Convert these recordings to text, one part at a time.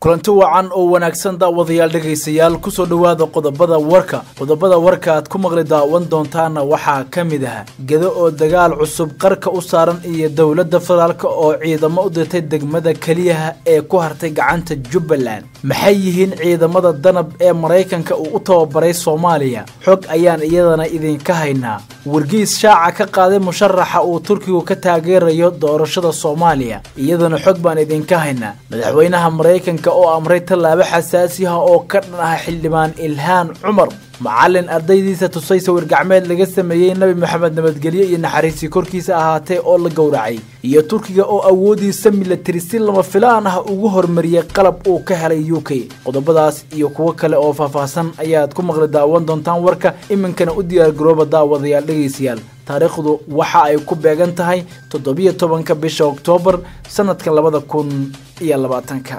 kulanti wacan oo wanaagsan daawadayaal dhegaystayaal kusoo dhowaada qodobada warka qodobada warka aad ku maqli daawan doontaana waxaa ka mid ah gedo oo dagaal cusub qarka u saaran iyo dowladda federaalk oo ciidamo u dirtay degmada keliyaha ee ku hartay gacanta jubbaland maxay yihiin ciidamada danab ee maraykanka uu u tababaray soomaaliya xog ayaan iyadana idinka haynaa wargiis shaaca ka qaaday musharaxa uu turkigu ka taageerayo doorashada soomaaliya iyadana xog baan idinka haynaa madaxweynaha maraykanka oo amray tallaabo xasaasi ah oo ka dhan ah xildhibaan ilhaan cumar macalin ardaydiisa tusay sawir gacmeed laga sameeyey nebi moxamed nabadgelyo iyo naxariisii korkiisa ahaatee oo la gowracay iyo turkiga oo awoodiisa milatari si lama filaan ah ugu hormariyey qalab uu ka helay u k qodobadaas iyo kuwo kale oo faahfaahsan ayaad ku maqli daawan doontaan warka iminkana u diyaargarooba daawadayaal dhegaystayaal taariikhdu waxa ay ku beegan tahay toddobiyo tobanka bisha oktoobar sanadka labada kun iyo labaatanka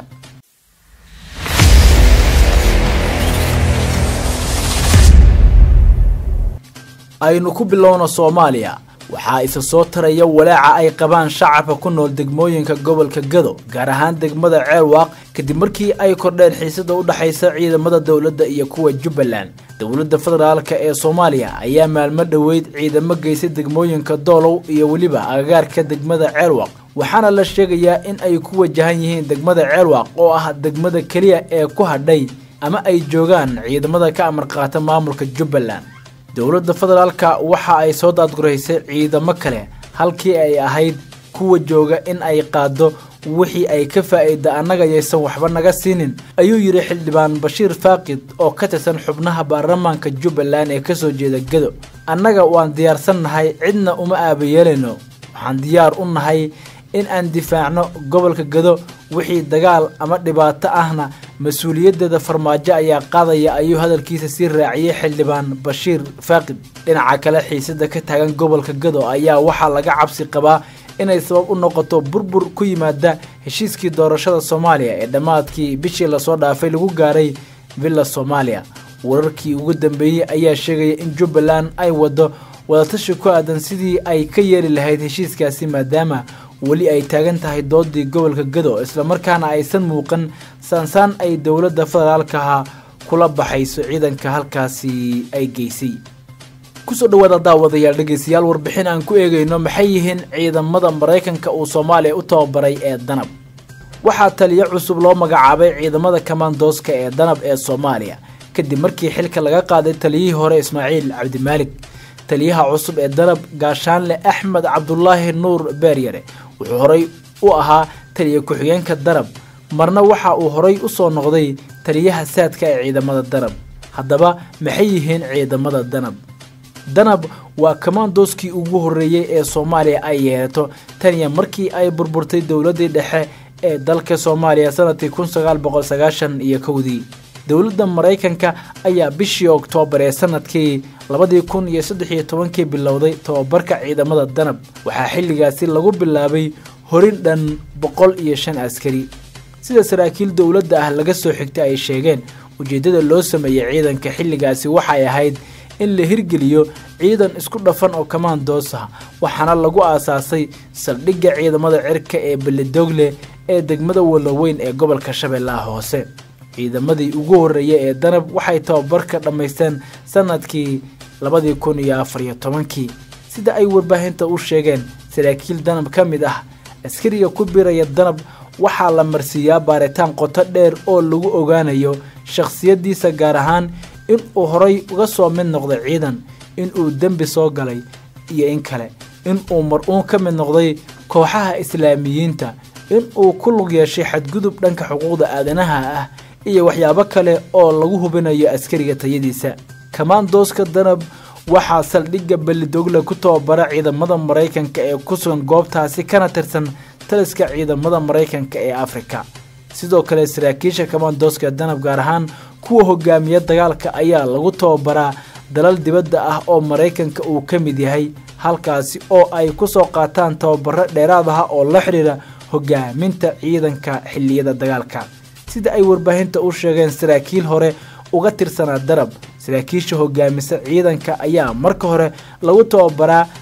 aynu ku bilowno soomaaliya waxaa isa soo taraya walaaca ay qabaan shacabka ku nool degmooyinka gobolka gado gaar ahaan degmada ceelwaaq kadib markii ay kordheen xiisada u dhexaysa ciidamada dowladda iyo kuwa jubbaland dowladda federaalka ee soomaaliya ayaa maalmo dhoweyd ciidamo geysay degmooyinka doolow iyo weliba agagaarka degmada ceelwaaq waxaana la sheegayaa in ay ku wajahan yihiin degmada ceelwaaq oo ah degmada keliya ee ku hadhay ama ay joogaan ciidamada ka amar qaata maamulka jubbaland dowladda federaalka waxa ay soo daadguraysay ciidamo kale halkii ay ahayd kuwa jooga in ay qaado wixii ay ka faa'iida annaga yaysan waxba naga siinin ayuu yidhi xildhibaan bashiir faaqid oo ka tirsan xubnaha baarlamaanka jubbaland ee kasoo jeeda gado annaga waan diyaarsan nahay cidna uma aabayeelayno waxaan diyaar u nahay in aan difaacno gobolka gado wixii dagaal ama dhibaato ahna mas-uuliyaddeeda farmaajo ayaa qaadaya ayuu hadalkiisa sii raaciyey xildhibaan bashiir faaqid dhinaca kale xiisada ka taagan gobolka gado ayaa waxaa laga cabsi qabaa inay sabab u noqoto burbur ku yimaada heshiiskii doorashada soomaaliya ee dhammaadkii bishii lasoo dhaafay lagu gaaray villa soomaaliya wararkii ugu dambeeyey ayaa sheegaya in jubbaland ay wado wadatashi ku aadan sidii ay ka yeeli lahayd heshiiskaasi maadaama weli ay taagan tahay doodii gobolka gado islamarkaana aysan muuqan saansaan ay dowladda federaalkaha kula baxayso ciidanka halkaasi ay geysay kusoo dhawaada daawadayaal dhegaystayaal warbixin aan ku eegayno maxay yihiin ciidamada maraykanka uu soomaaliya u tababaray ee danab waxaa taliyo cusub loo magacaabay ciidamada kamandooska ee danab ee soomaaliya kadib markii xilka laga qaaday taliyihii hore ismaaciil cabdimaalig taliyaha cusub ee danab gaashaanle axmed cabdulaahi nuur beeryare wuxuu horay u ahaa taliya ku-xigeenka danab marna waxa uu horay u soo noqday taliyaha saadka ee ciidamada danab haddaba maxay yihiin ciidamada danab danab waa kamandooskii ugu horreeyey ee soomaaliya ay yeelato taniya markii ay burburtay dowladdii dhexe ee dalka soomaaliya sanadkii kun sagaal boqol sagaashan iyo kowdii dowladda maraykanka ayaa bishii oktoobar ee sanadkii labadii kun iyo saddex iyo tobankii bilowday tababarka ciidamada danab waxaa xilligaasi lagu bilaabay horin dhan boqol iyo shan askari sida saraakiil dowladda ah laga soo xigtay ay sheegeen ujeeddada loo sameeyey ciidanka xilligaasi waxay ahayd in la hirgeliyo ciidan isku dhafan oo kamandoos ah waxaana lagu aasaasay saldhigga ciidamada cirka ee beledogle ee degmada walaweyn ee gobolka shabeellaha hoose ciidamadii ugu horreeyay ee danab waxay tababarka dhammaysteen sanadkii labadii kun iyo afar iyo tobankii sida ay warbaahinta u sheegeen saraakiil danab ka mid ah askariga ku biraya danab waxaa la marsiiyaa baaritaan qoto dheer oo lagu ogaanayo shakhsiyaddiisa gaar ahaan in uu horay uga soo mid noqday ciidan in uu dembi soo galay iyo in kale in uu mar-uun ka mid noqday kooxaha islaamiyiinta in uu ku lug yeeshay xadgudub dhanka xuquuqda aadanaha ah iyo waxyaabo kale oo lagu hubinayo askariga tayadiisa kamandooska danab waxaa saldhigga belidogle ku tababara ciidamada maraykanka ee ku sugan goobtaasi kana tirsan taliska ciidamada maraykanka ee afrika sidoo kale saraakiisha kamandooska danab gaar ahaan kuwa hogaamiya dagaalka ayaa lagu tababaraa dalal dibadda ah oo maraykanka uu ka mid yahay halkaasi oo ay ku soo qaataan tababaro dheeraad ah oo la xidhiira hogaaminta ciidanka xilliyada dagaalka sida ay warbaahinta u sheegeen saraakiil hore uga tirsanaa darab saraakiisha hogaamisa ciidanka ayaa marka hore lagu tababaraa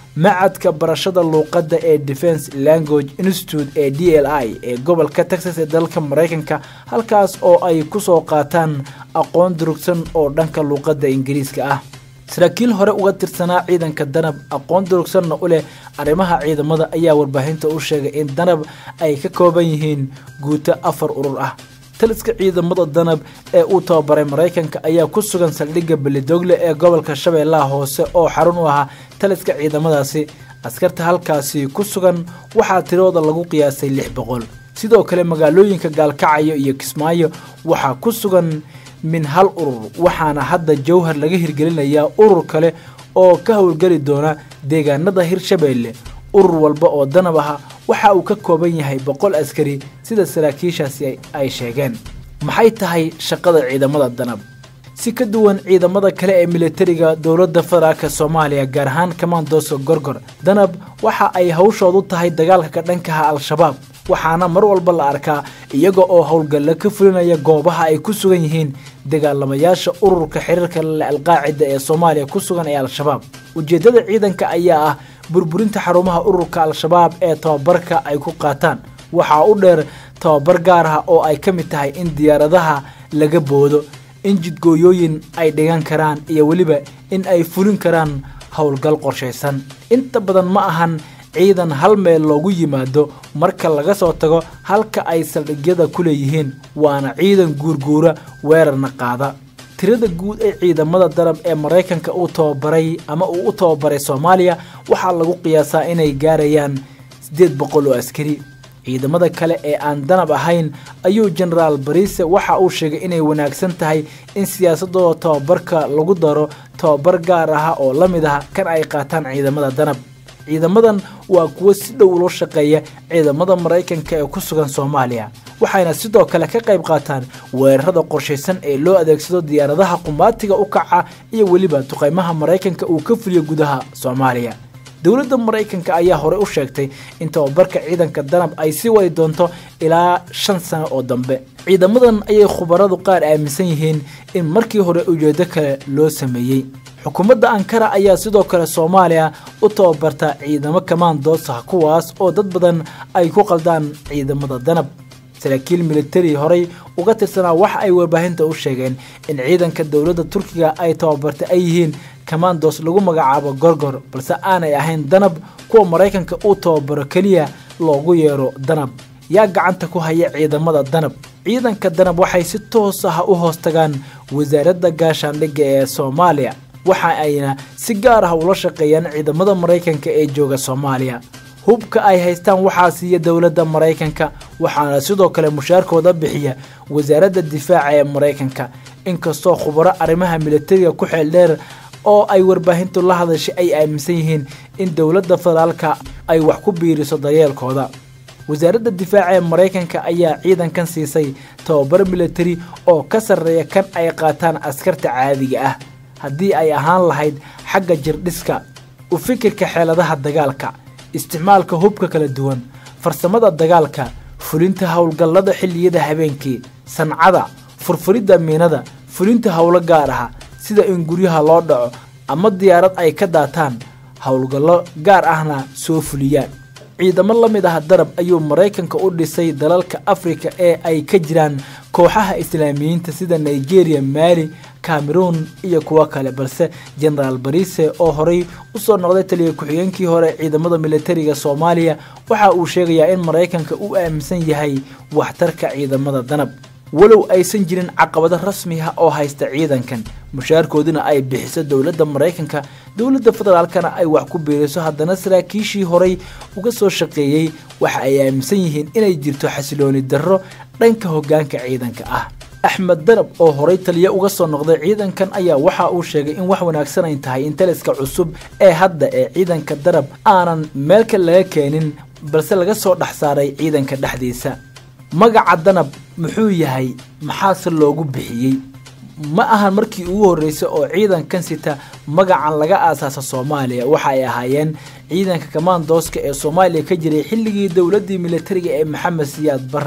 macadka barashada luuqadda ee defense language institute ee d l i ee gobolka texas ee dalka maraykanka halkaas oo ay kusoo qaataan aqoon durugsan oo dhanka luuqadda ingiriiska ah saraakiil hore uga tirsanaa ciidanka danab aqoon durugsanna u leh arrimaha ciidamada ayaa warbaahinta u sheegay in danab ay ka kooban yihiin guuto afar urur ah taliska ciidamada danab ee uu tababaray maraykanka ayaa ku sugan saldhigga belidogle ee gobolka shabeellaha hoose oo xarun u ahaa taliska ciidamadaasi askarta halkaasi ku sugan waxaa tirooda lagu qiyaasay lix boqol sidoo kale magaalooyinka gaalkacayo iyo kismaayo waxaa ku sugan min hal urur waxaana hadda jowhar laga hirgelinayaa urur kale oo ka howlgeli doona deegaanada hirshabeelle urur walba oo danab aha waxa uu ka kooban yahay boqol askari sida saraakiishaasi ay sheegeen maxay tahay shaqada ciidamada danab si ka duwan ciidamada kale ee militariga dowladda federaalk soomaaliya gaar ahaan kamandooska gorgor danab waxa ay hawshoodu tahay dagaalka ka dhankaha al-shabaab waxaana mar walba la arkaa iyaga oo howlgalla ka fulinaya goobaha ay ku sugan yihiin dagaalamayaasha ururka xiriirka lale alqaacida ee soomaaliya ku sugan ee al-shabaab ujeeddada ciidanka ayaa ah burburinta xarumaha ururka al-shabaab ee tababarka ay ku qaataan waxaa u dheer tababar gaar ah oo ay ka mid tahay in diyaaradaha laga boodo in jidgooyooyin ay dhigan karaan iyo weliba in ay fulin karaan howlgal qorshaysan inta badan ma ahan ciidan hal meel loogu yimaado marka laga soo tago halka ay saldhigyada ku leeyihiin waana ciidan guurguura weerarna qaada tirada guud ee ciidamada darab ee maraykanka uu tababaray ama uu u tababaray soomaaliya waxaa lagu qiyaasaa inay gaarayaan siddeed boqol oo askari ciidamada kale ee aan danab ahayn ayuu genaraal bariise waxa uu sheegay inay wanaagsan tahay in siyaasadooda tababarka lagu daro tababar gaar ah oo la mid ah kan ay qaataan ciidamada danab ciidamadan waa kuwo si dhow ula shaqeeya ciidamada maraykanka ee ku sugan soomaaliya waxayna sidoo kale ka qayb qaataan weerarada qorshaysan ee loo adeegsado diyaaradaha qumaatiga u kaca iyo weliba duqaymaha maraykanka uu ka fuliyo gudaha soomaaliya dowladda maraykanka ayaa horey u sheegtay in tababarka ciidanka danab ay sii wadi doonto ilaa shan sano oo dambe ciidamadan ayay khubaradu qaar aaminsan yihiin in markii hore ujeedo kale loo sameeyey xukuumadda ankara ayaa sidoo kale soomaaliya u tababarta ciidamo kamaandoosa kuwaas oo dad badan ay ku qaldaan ciidamada danab saraakiil militari horey uga tirsanaa waxa ay warbaahinta u sheegeen in ciidanka dowladda turkiga ay tababartay ay yihiin kamandos lagu magacaabo gorgor balse aanay ahayn danab kuwa maraykanka uu tababaro keliya loogu yeero danab yaa gacanta ku haya ciidamada danab ciidanka danab waxay si toos ah u hoos tagaan wasaaradda gaashaandhigga ee soomaaliya waxa ayna si gaar ah ula shaqeeyaan ciidamada maraykanka ee jooga soomaaliya hubka ay haystaan waxaa siiya dowladda maraykanka waxaana sidoo kale mushaarkooda bixiya wasaaradda difaaca ee maraykanka inkastoo khubaro arrimaha militariga ku xeel dheer oo ay warbaahintu la hadashay ay aaminsan yihiin in dowladda federaalka ay wax ku biiriso daryeelkooda wasaaradda difaaca ee maraykanka ayaa ciidankan siisay tababar militari oo ka sarreeya kan ay qaataan askarta caadiga ah haddii ay ahaan lahayd xagga jirdhiska u fikirka xeeladaha dagaalka isticmaalka hubka kala duwan farsamada dagaalka fulinta howlgallada xilliyada habeenkii sancada furfuridda miinada fulinta howlo gaar ah sida in guryaha loo dhaco ama diyaarad ay ka daataan howlgallo gaar ahna soo fuliyaan ciidamo la mid ah darab ayuu maraykanka u dhisay dalalka afrika ee ay ka jiraan kooxaha islaamiyiinta sida nigeria maali cameroon iyo kuwo kale balse genaraal barise oo horey usoo noqday taliya ku-xigeenkii hore ciidamada militariga soomaaliya waxa uu sheegayaa in maraykanka u aaminsan yahay waxtarka ciidamada danab walow aysan jirin caqabado rasmi ah oo haysta ciidankan mushaarkooduna ay bixiso dowladda maraykanka dowladda federaalkana ay wax ku biiriso haddana saraakiishii horey uga soo shaqeeyey waxa ay aaminsan yihiin inay jirto xasilooni darro dhanka hoggaanka ciidanka ah axmed darab oo horey taliya uga soo noqday ciidankan ayaa waxa uu sheegay in wax wanaagsan ay tahay in taliska cusub ee hadda ee ciidanka darab aanan meelka laga keenin balse laga soo dhex saaray ciidanka dhexdiisa magaca danab muxuu yahay maxaase loogu bixiyey ma ahan markii ugu horreysay oo ciidankan sita magacan laga aasaasa soomaaliya waxa ay ahaayeen ciidanka kamaandooska ee soomaaliya ka jiray xilligii dowladdii militariga ee maxamed siyaad barre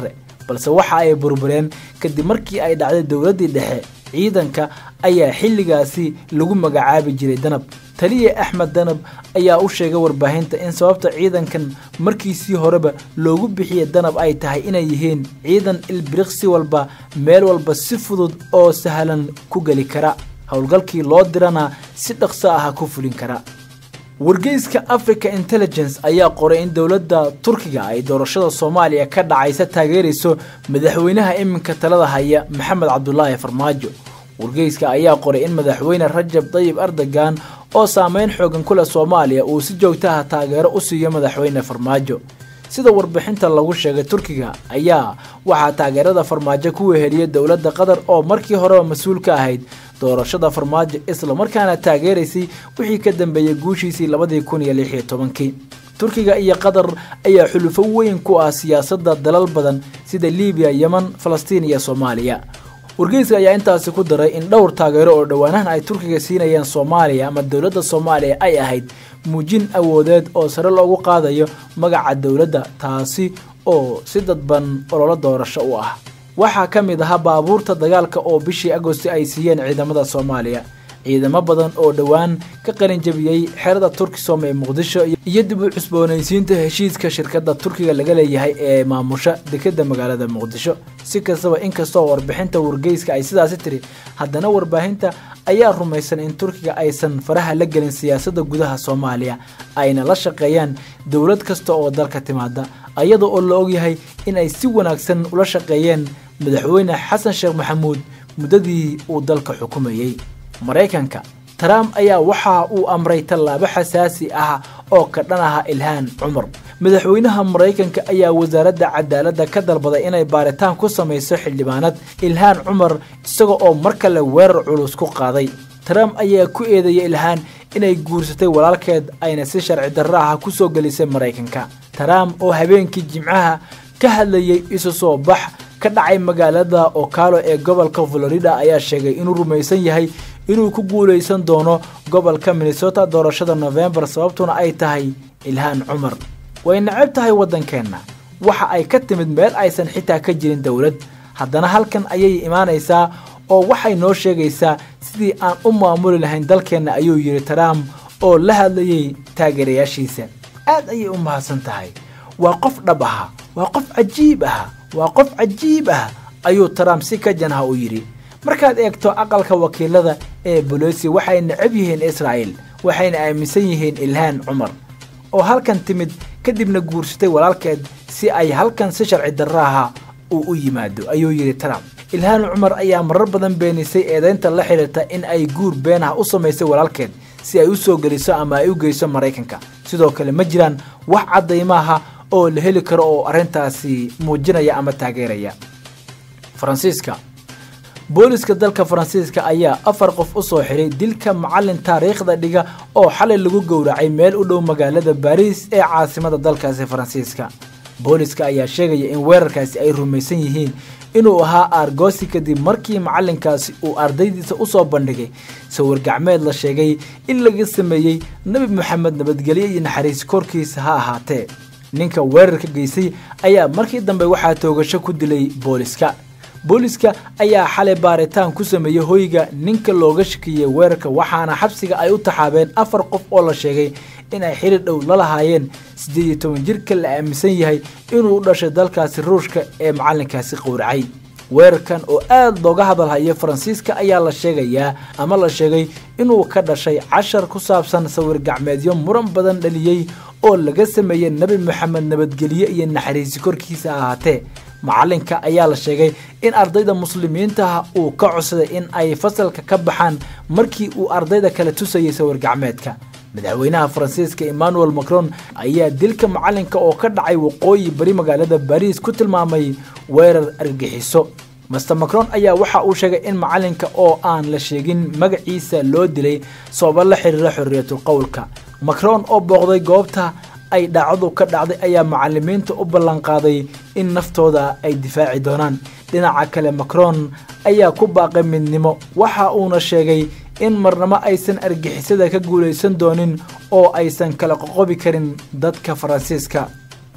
balse waxa ay burbureen kadib markii ay dhacday dowladdii dhexe ciidanka ayaa xilligaasi lagu magacaabi jiray danab taliye axmed danab ayaa u sheegay warbaahinta in sababta ciidankan markiisii horeba loogu bixiyay danab ay tahay inay yihiin ciidan ilbiriqsi walba meel walba si fudud oo sahlan ku geli kara howlgalkii loo dirana si dhaqso ah ku fulin kara wargeyska africa intelligence ayaa qoray in dowladda turkiga ay doorashada soomaaliya ka dhacaysa taageerayso madaxweynaha iminka talada haya maxamed cabdulaahi farmaajo wargeyska ayaa qoray in madaxweyne rajab dayib erdogan oo saameyn xoogan ku leh soomaaliya uu si joogtaha taageero u siiyo madaxweyne farmaajo sida warbixinta lagu sheegay turkiga ayaa waxaa taageerada farmaajo ku weheliyay dowladda qatar oo markii horeba mas-uul ka ahayd doorashada farmaajo islamarkaana taageeraysay wixii ka dambeeyey guushiisii labadii kun iyo lix iyo tobankii turkiga iyo qatar ayaa xulufo weyn ku ah siyaasadda dalal badan sida libiya yeman falastiin iyo soomaaliya wargeyska ayaa intaasi ku daray in dhowr taageero oo dhowaanahan ay turkiga siinayaan soomaaliya ama dowladda soomaaliya ay ahayd muujin awoodeed oo sare loogu qaadayo magaca dowladda taasi oo si dadban ololo doorasho u ah waxaa ka mid ahaa baabuurta dagaalka oo bishii agosti ay siiyeen ciidamada soomaaliya ciidamo badan oo dhowaan ka qalinjabiyey xerada turkisom ee muqdisho iyo dib u cusboonaysiinta heshiiska shirkadda turkiga laga leeyahay ee maamusha dekeda magaalada muqdisho si kastaba inkastoo warbixinta wargeyska ay sidaasi tiri haddana warbaahinta ayaa rumaysan in turkiga aysan faraha la gelin siyaasadda gudaha soomaaliya ayna la shaqeeyaan dowlad kasta oo dalka timaada ayada oo la ogyahay in ay si wanaagsan ula shaqeeyeen madaxweyne xasan sheekh maxamuud muddadii uu dalka xukumayey maraykanka trump ayaa waxa uu amray tallaabo xasaasi ah oo ka dhan aha ilhaan cumar madaxweynaha maraykanka ayaa wasaaradda cadaaladda ka dalbaday inay baaritaan ku samayso xildhibaanad ilhaan cumar isaga oo mar kale weerar culus ku qaaday trump ayaa ku eedeeyay ilhaan inay guursatay walaalkeed ayna si sharci darro ah ku soo gelisay maraykanka trump oo habeenkii jimcaha ka hadlayay isu soo bax ka dhacay magaalada okalo ee gobolka florida ayaa sheegay inuu rumaysan yahay inuu ku guulaysan doono gobolka minnesota doorashada novembar sababtuna ay tahay ilhaan cumar way necab tahay waddankeenna waxa ay ka timid meel aysan xitaa ka jirin dowlad haddana halkan ayay imaanaysaa oo waxay noo sheegaysaa sidii aan u maamuli lahayn dalkeenna ayuu yidhi trump oo la hadlayay taageerayaashiisa aad ayay u mahadsan tahay waa qof dhab aha waa qof cajiib aha waa qof cajiib ah ayuu trump si ka janha u yidhi markaad eegto aqalka wakiilada ee bolosi waxay necab yihiin israa'el waxayna aaminsan yihiin ilhaan cumar oo halkan timid kadibna guursatay walaalkeed si ay halkan si sharci darraaha uu u yimaado ayuu yidhi trump ilhaan cumar ayaa marar badan beenisay eedaynta la xidhiirta in ay guur been ah u samaysay walaalkeed si ay u soo geliso ama ay u geyso maraykanka sidoo kale ma jiraan wax caddaymaha oo la heli karo oo arrintaasi muujinaya ama taageeraya faransiiska booliska dalka faransiiska ayaa afar qof u soo xiray dilka macalin taariikhda dhiga oo xalay lagu gowracay meel u dhow magaalada baariis ee caasimada dalkaasi faransiiska booliska ayaa sheegaya in weerarkaasi ay rumaysan yihiin inuu ahaa aargoosi kadib markii macalinkaasi uu ardaydiisa usoo bandhigay sawir gacmeed la sheegay in laga sameeyey nebi moxamed nabadgelyo iyo naxariis korkiisa ha ahaatee ninka weerarka geystay ayaa markii dambe waxaa toogasho ku dilay booliska booliska ayaa xalay baaritaan ku sameeyey hoyga ninka looga shakiyey weerarka waxaana xabsiga ay u taxaabeen afar qof oo la sheegay in ay xili dhow la lahaayeen siddeed iyo toban jirka la aaminsan yahay inuu u dhashay dalkaasi ruushka ee macalinkaasi qowracay weerarkan oo aad looga hadalhayo faransiiska ayaa la sheegayaa ama la sheegay inuu ka dhashay cashar ku saabsan sawir gacmeedyo muran badan dhaliyey oo laga sameeyey nebi moxamed nabadgelye iyo naxariisi korkiisa ahaatee macalinka ayaa la sheegay in ardayda muslimiintaha uu ka codsaday in ay fasalka ka baxaan markii uu ardayda kale tusayay sawir gacmeedka madaxweynaha faransiiska emmanuel macron ayaa dilka macalinka oo ka dhacay waqooyi bari magaalada bariis ku tilmaamay weerar argagixiso master macron ayaa waxa uu sheegay in macalinka oo aan la sheegin magaciisa loo dilay sababo la xiriira xorriyatul qowlka macron oo booqday goobta ay dhaacadu ka dhacday ayaa macalimiinta u ballanqaaday in naftooda ay difaaci doonaan dhinaca kale macron ayaa ku baaqay midnimo waxa uuna sheegay in marnamo aysan argixisada ka guulaysan doonin oo aysan kala qoqobi karin dadka faransiiska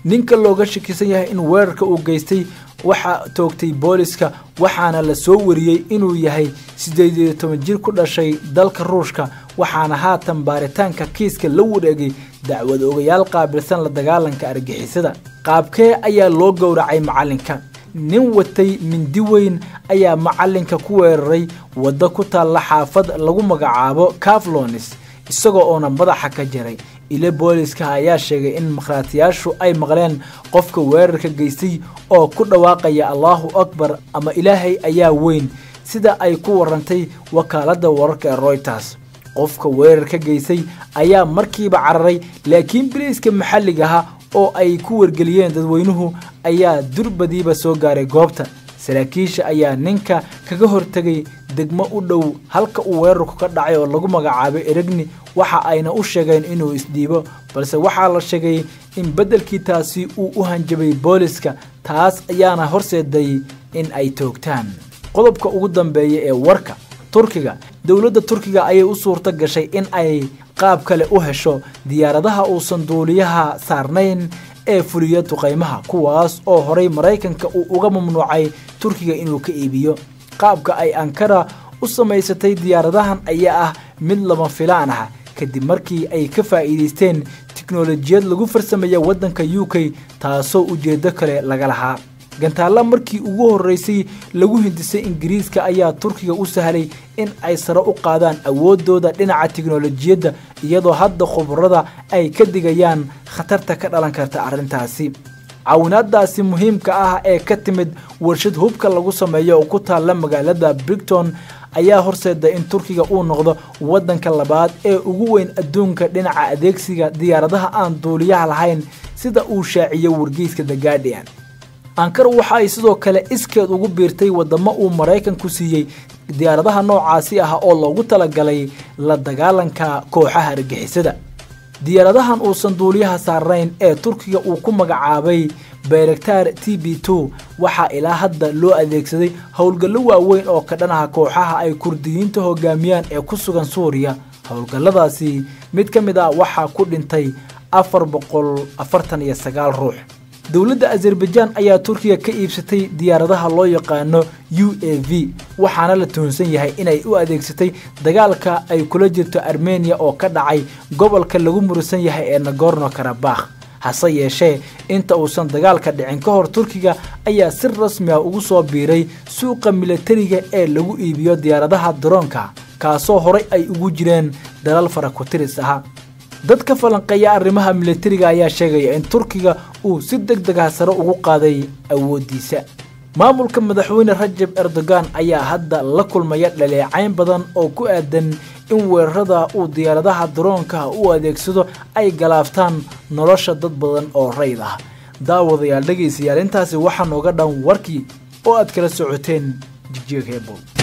ninka looga shakisan yahay in weerarka uu geystay waxaa toogtay booliska waxaana la soo wariyey inuu yahay siddeed iyo toban jir ku dhashay dalka ruushka waxaana haatan baaritaanka kiiska la wareegay dacwad ogayaal qaabilsan la dagaalanka argixisada qaabkee ayaa loo gowracay macalinka nin watay mindi weyn ayaa macalinka ku weeraray waddo ku taalla xaafad lagu magacaabo caflonis isagoo oona madaxa ka jaray ile booliska ayaa sheegay in makhraatiyaashu ay maqleen qofka weerarka geystay oo ku dhawaaqaya allahu akbar ama ilaahay ayaa weyn sida ay ku warantay wakaaladda wararka ee royters qofka weerarka geystay ayaa markiiba cararay laakiin biliiska maxalligaha oo ay ku wargeliyeen dadweynuhu ayaa durbadiiba soo gaaray goobta saraakiisha ayaa ninka kaga hortegay degmo u dhow halka uu weerarku ka dhacay oo lagu magacaabay eregni waxa ayna u sheegeen inuu isdhiibo balse waxaa la sheegay in beddelkii taasi uu u hanjabay booliska taas ayaana horseeday in ay toogtaan qodobka ugu dambeeya ee warka turkiga dowladda turkiga ayay u suurto gashay in ay qaab kale u hesho diyaaradaha uusan duuliyaha saarnayn ee fuliya duqaymaha kuwaas oo horay maraykanka uu uga mamnuucay turkiga inuu ka iibiyo qaabka ay ankara u samaysatay diyaaradahan ayaa ah mid lama filaan ah kadib markii ay ka faa'iidaysteen tiknolojiyad lagu farsameeya waddanka u k taasoo ujeeddo kale laga lahaa gantaalla markii ugu horreysay lagu hindisay ingiriiska ayaa turkiga u sahlay in ay sare u qaadaan awooddooda dhinaca tiknolojiyadda iyadoo hadda khubarada ay ka digayaan khatarta ka dhalan karta arrintaasi caawinaadaasi muhiimka ah ee ka timid warshad hubka lagu sameeyo oo ku taalla magaalada brigton ayaa horseeda in turkiga uu noqdo waddanka labaad ee ugu weyn adduunka dhinaca adeegsiga diyaaradaha aan duuliyaha lahayn sida uu shaaciyo wargeyska the guardian ankara waxa ay sidoo kale iskeed ugu biirtay wadamo uu maraykanku siiyey diyaaradaha noocaasi ah oo loogu talagalay la dagaalanka kooxaha argixisada diyaaradahan uusan duuliyaha saarnayn ee turkiga uu ku magacaabay bayraktar t b two waxaa ilaa hadda loo adeegsaday howlgallo waaweyn oo ka dhanaha kooxaha ay kurdiyiinta hogaamiyaan ee ku sugan suuriya howlgalladaasi mid ka mid ah waxaa ku dhintay afar boqol afartan iyo sagaal ruux dowladda azerbaijaan ayaa turkiga ka iibsatay diyaaradaha loo yaqaano u a v waxaana la tuhunsan yahay inay u adeegsatay dagaalka ay kula jirto armeniya oo ka dhacay gobolka lagu murusan yahay ee nagorno karabakh hase yeeshee inta uusan dagaalka dhicin ka hor turkiga ayaa si rasmi ah ugu soo biiray suuqa milatariga ee lagu iibiyo diyaaradaha daroonka kaasoo horay ay ugu jireen dalal farakutiris ah dadka falanqeeya arrimaha milatariga ayaa sheegaya in turkiga uu si deg deg ah sare ugu qaaday awooddiisa maamulka madaxweyne rajab erdogan ayaa hadda la kulmaya dhaleecayn badan oo ku aadan in weerarada uu diyaaradaha daroonka u adeegsado ay galaaftaan nolosha dad badan oo rayd ah daawadayaal dhegaysayaal intaasi waxaa nooga dhan warkii oo aad kala socoteen jigjeeg heebow